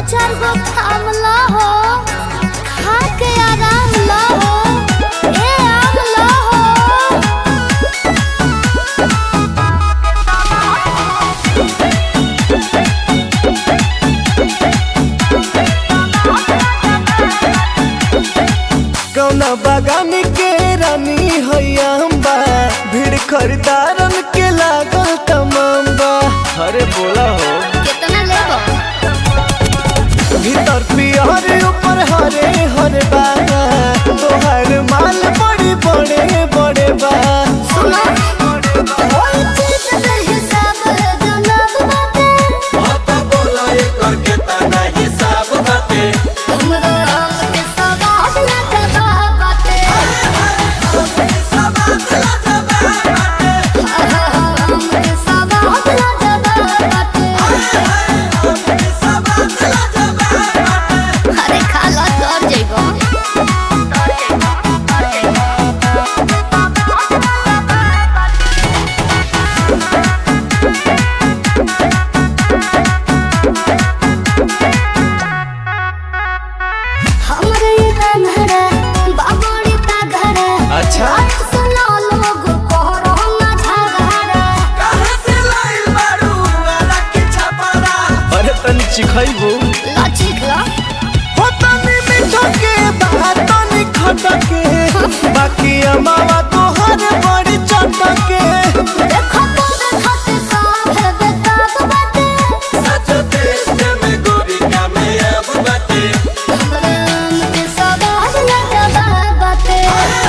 चार गो थाम ला हो खा के आराम ला हो ए आम ला हो कौना बागान के रानी हैया बा भीड़ खरीदारन के लागल तमाम बा अरे बोला हो कितना लेबो भीतर पियर ऊपर हरे हरे बा तोहर माल बड़ी बड़े बड़े बा सुनो ओई चीज के हिसाब जनाब बाटे हमरा आम के सवाद ना जबा बाटे आम के सवाद ना जबा बाटे अरे खाला तर जइबो हमरे ये रंगरा बाबड़ी का घरा अच्छा। सुनो लोग कोहरो ना झगड़ा अरे तनी चिखैबू लचिक ला हो तनी मीठा के बा तनी खटा के बाकी अमावा तोहर बड़ी चटा के देखो तो देखो ते सब है बेताब बाटे हमरे आम के सवाद ना जबा बाटे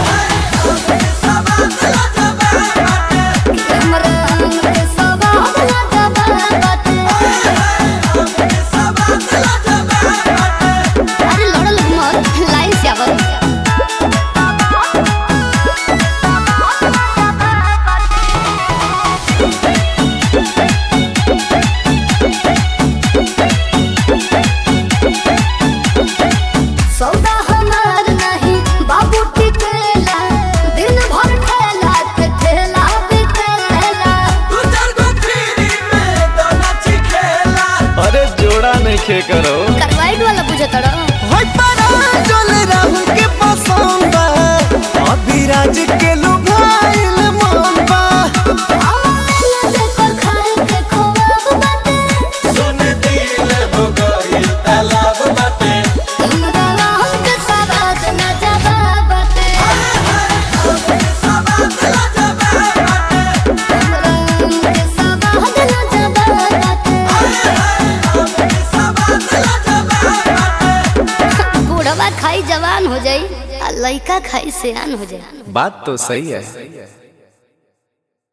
हमरे आम के सवाद ना जबा बाटे अरे लड़ल मत लाइन से आवत सौदा हमार नहीं बाबू टिकेला दिन भर ठेला के ठेला बिकेला अरे जोड़ा नहीं खे करो करवाइट वाला पूछे तड़ो होय परा जल राहुल के पसंद बा अभी राज के लुभाइल मन बा आवाज़ देखो खाए के खोवाब बाटे हमरा राम के सवाद न जबा बाटे हमरा राम के सवाद न जबा बाटे बूढ़वा खाई जवान हो जाई आ लइका खाई सियान हो जाई बात तो सही है